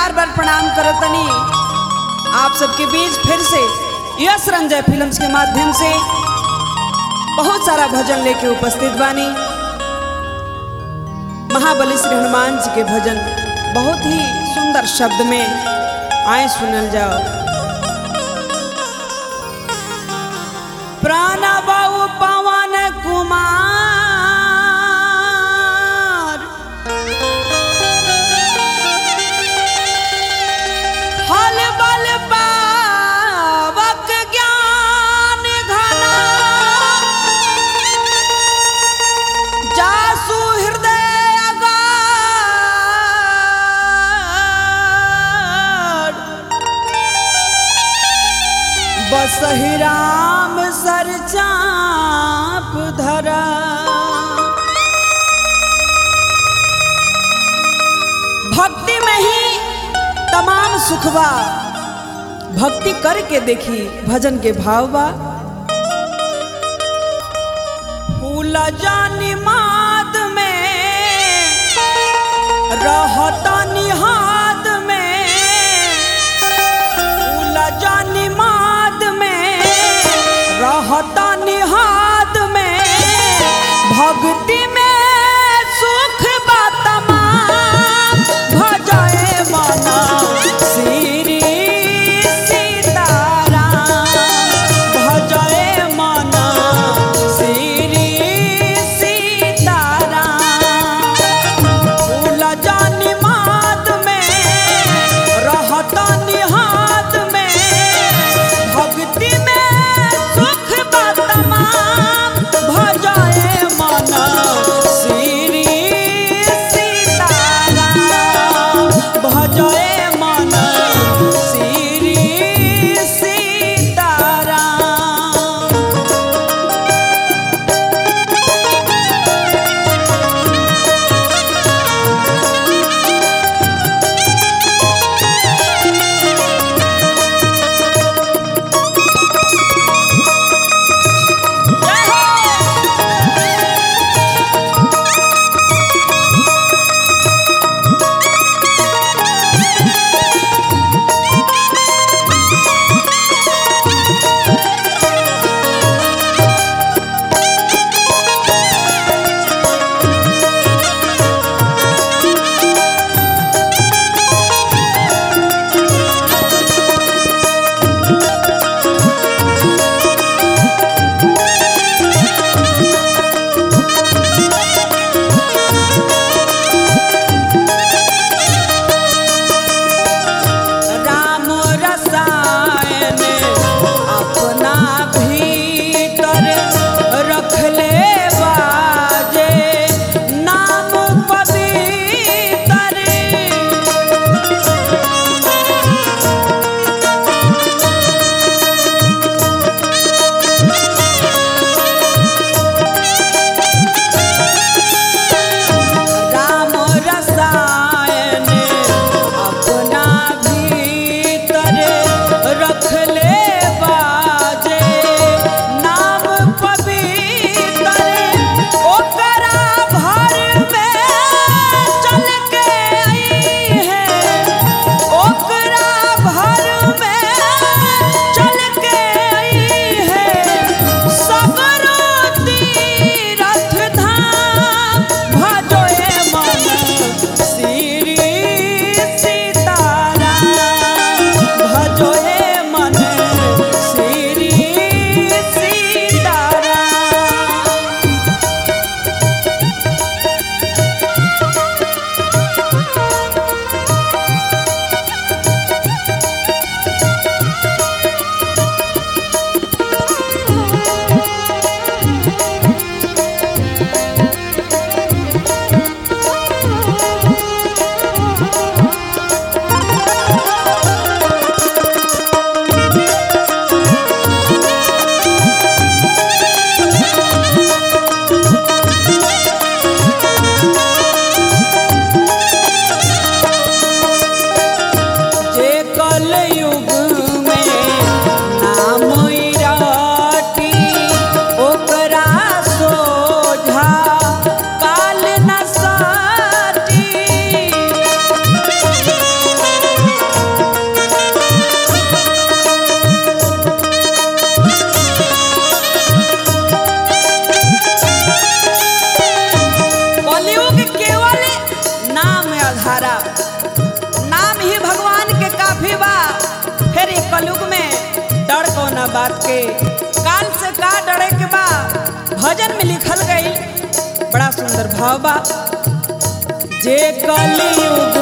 बार बार प्रणाम करो तनी आप सबके बीच फिर से यश रंजय फिल्म्स के माध्यम से बहुत सारा भजन लेके उपस्थित बानी महाबली श्री हनुमान जी के भजन बहुत ही सुंदर शब्द में आए सुनल जाओ प्राणबाऊ पवन कुमार हल बल पावक ज्ञान घना जासु हृदय अगाध बसहि राम सर चाप धरा भक्ति में ही तमाम सुखवा भक्ति करके देखी भजन के भाव बा फूल जानी माद में रहता निहाद में फूल जानी माद में रहता निहाद में भक्ति में सुख बा तमाम भजय मना श्री सीताराम भजय मना श्री सीताराम फूल जानी माद में बात के काल से का डरे के बा भजन में लिखल गई बड़ा सुंदर भाव बा जे कलयुग